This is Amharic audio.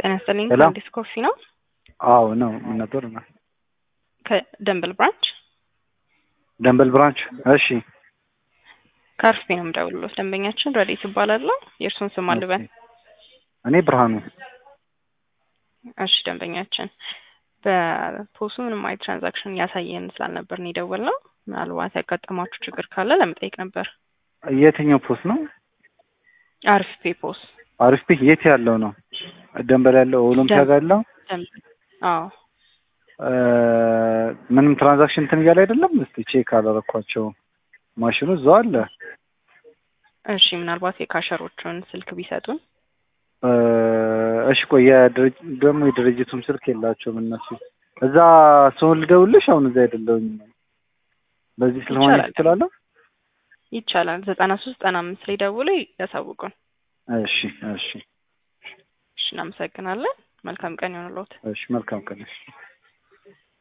ጤና ይስጥልኝ። ሄሎ። አዲስ ኮፊ ነው አዎ ነው። ምን ነበር? ከደንበል ብራንች ደንበል ብራንች። እሺ ከአርፌ ነው የምደውልሎት። ደንበኛችን ረዴት ይባላለሁ። የእርሱን ስም አልበን። እኔ ብርሃኑ። እሺ ደንበኛችን በፖሱ ምንም አይነት ትራንዛክሽን እያሳየን ስላልነበር ነው የደወልነው። ምናልባት ያጋጠማችሁ ችግር ካለ ለመጠየቅ ነበር። የትኛው ፖስት ነው? አሪፍ ፔ ፖስ አሪፍ ፒክ የት ያለው ነው? ደንበል ያለው ኦሎምፒያ ጋር ያለው ደንበል። አዎ እ ምንም ትራንዛክሽን እንትን እያለ አይደለም። እስቲ ቼክ አላረኳቸው። ማሽኑ እዛው አለ። እሺ ምናልባት የካሸሮቹን ስልክ ቢሰጡን እ እሺ ቆይ የድርጅ ደግሞ የድርጅቱም ስልክ የላቸውም እነሱ። እዛ ሰውን ልደውልሽ? አሁን እዛ አይደለሁኝ። በዚህ ስለሆነ ይቻላል። ትችላለሁ። ይቻላል። ዘጠና ሶስት ዘጠና አምስት ላይ ደውሎ ያሳውቁን። እሺ እሺ እሺ እናመሰግናለን። መልካም ቀን ይሆንልዎት። እሺ መልካም ቀን። እሺ